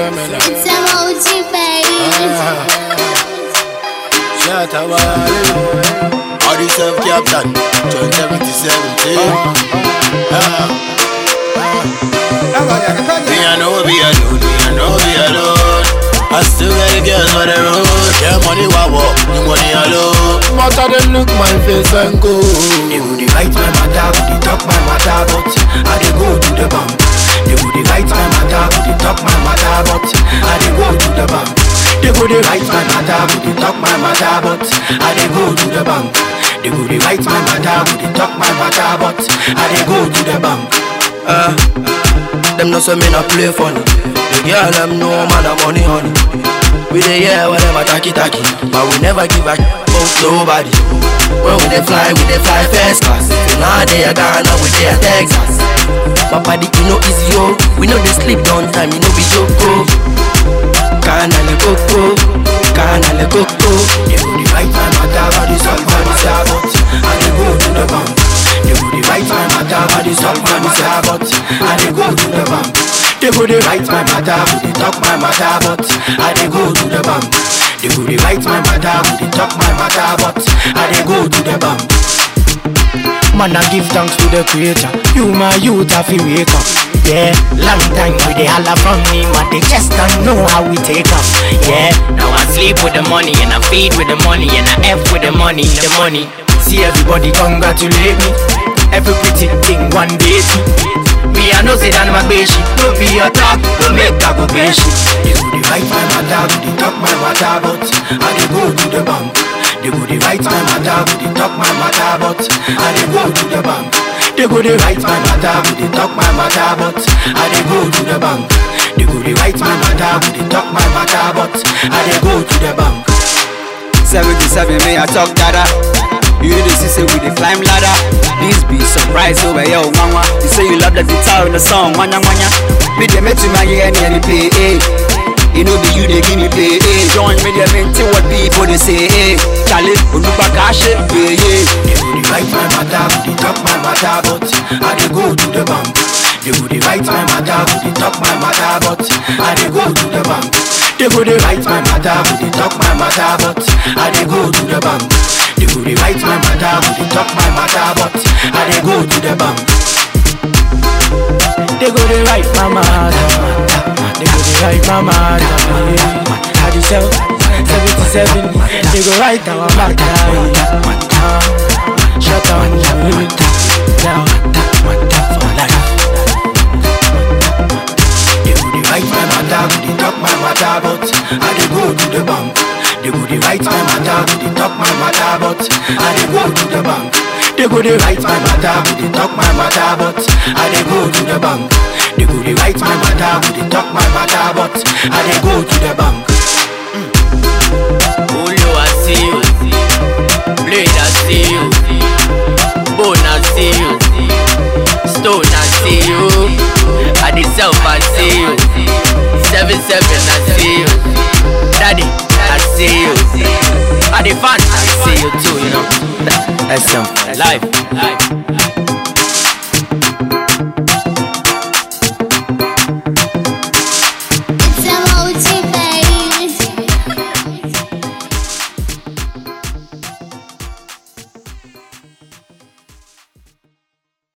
Stamina. It's emoji, baby. Shut up, All the self captain, John 7017. Ah. Me, I know be alone, me, I know be alone. I still got the girls on the road. Yeah, money wawa, the money alone. But I them look my face and go. They go dey write my matter, go dey talk my matter, but I dey go to the bank. They go dey write my matter, go dey talk my matter, but I dey go to the bank. They go dey write my matter, go dey talk my matter, but I dey go to the bank. They go dey write my matter, go dey talk my matter, but I dey go to the bank. Uh, them no say me not play funny. The girl them know man a money honey. We dey hear whatever tacky tacky, but we never give a about nobody. When we dey fly, we dey fly first class. So now they are Ghana, we dey a Texas. My body you know easy yo, we know they sleep down time, you know be joke. Ghana le coco, Ghana le coco. They go dey write my matter, but they solve my matter, but I dey go to the bank. They go dey write my matter, but they solve my matter, but I dey go to the bank. They go dey write my matter, but they talk my matter, but I dey go to the bank. They go dey write my matter, but they talk my matter, but I dey go to the bank. Man, I give thanks to the creator. You, my youth, have to wake up. Yeah, long time we they holla from me, but they just don't know how we take off. Yeah, Now I sleep with the money and I feed with the money and I F with the money, the money. see everybody congratulate me. Every pretty thing one day see. Me, I know say that my baby, don't be a talk, don't make that go baby. They go dey write my matter, go dey talk my matter, but I dey go to the bank. They go dey write my matter, go dey talk my matter, but I dey go to the bank. They go dey write my matter, go dey talk my matter, but I dey go to the bank. They go dey write my matter, go dey talk my matter, but I dey go to the bank. 77 me I talk dada You know this say we the climb ladder This be surprise over yo mama You say you love the guitar in the song wanya wanya Me dey make to my ear and any play eh You know be you they give me play eh Join me they maintain what people they say eh Charlie Onupa kashe yeah yeah They go dey write my matter, go dey talk my matter, but I dey go to the bank. They go dey write my matter, go dey talk my matter, but I dey go to the bank. They go dey write my matter, go dey talk my matter, but I dey go to the bank. They go dey write my matter, go dey talk my matter, but I dey go to the bank. They go dey write my matter, they go dey write my matter. yeah. How do you sell? 77, they go write our matter. yeah. Shut down, now, for life. They go dey write my matter, go dey talk my matter, but I dey go to the bank. They go dey write my matter, go dey talk my matter, but I dey go to the bank. They go dey write my matter, go dey talk my matter, but I dey go to the bank. They go dey write my matter, go dey talk my matter, but I dey go to the bank. Ulu I see you, Blade I see you, Bone I see you, Stone I see you, I the self I see you, Seven seven I see you, Daddy I see you, I the fan I see you too, you know. That's some life.